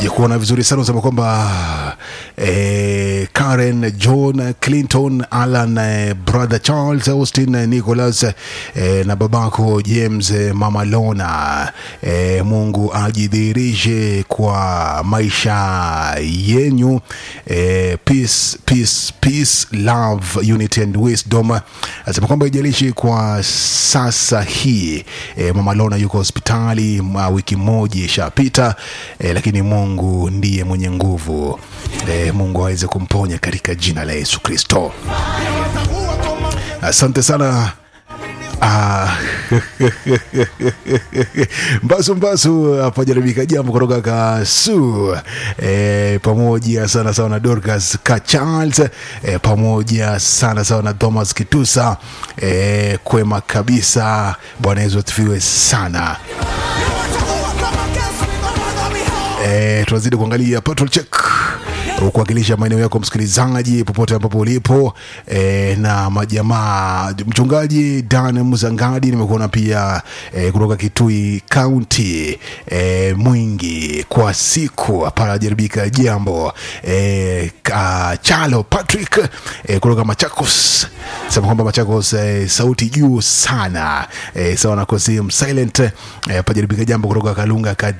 sijakuona vizuri sana unasema kwamba eh, Karen John Clinton Alan eh, brother Charles Austin eh, Nicholas eh, na babako James eh, mama Lona eh, Mungu ajidhihirishe kwa maisha yenyu eh, peace, peace, peace, love, unity and wisdom. Anasema kwamba ijalishi kwa sasa hii eh, mama Lona yuko hospitali ma wiki moja ishapita eh, lakini Mungu ndiye mwenye nguvu eh, Mungu aweze kumponya katika jina la Yesu Kristo. Asante sana. Ah, mbasu mbasu hapa jaribika jambo kutoka Kasu e, pamoja sana sawa na Dorcas ka Charles e, pamoja sana sawa na Thomas Kitusa e, kwema kabisa. Bwana Yesu asifiwe sana. E, tunazidi kuangalia patrol check kuwakilisha maeneo yako msikilizaji popote ambapo ulipo e, na majamaa mchungaji Dan Mzangadi nimekuona pia e, kutoka Kitui County e, mwingi kwa siku hapana jaribika jambo e, ka, Chalo Patrick e, kutoka Machakos sema kwamba Machakos e, sauti juu sana e, sawa na Kosim Silent e, pajaribika jambo kutoka Kalunga Kad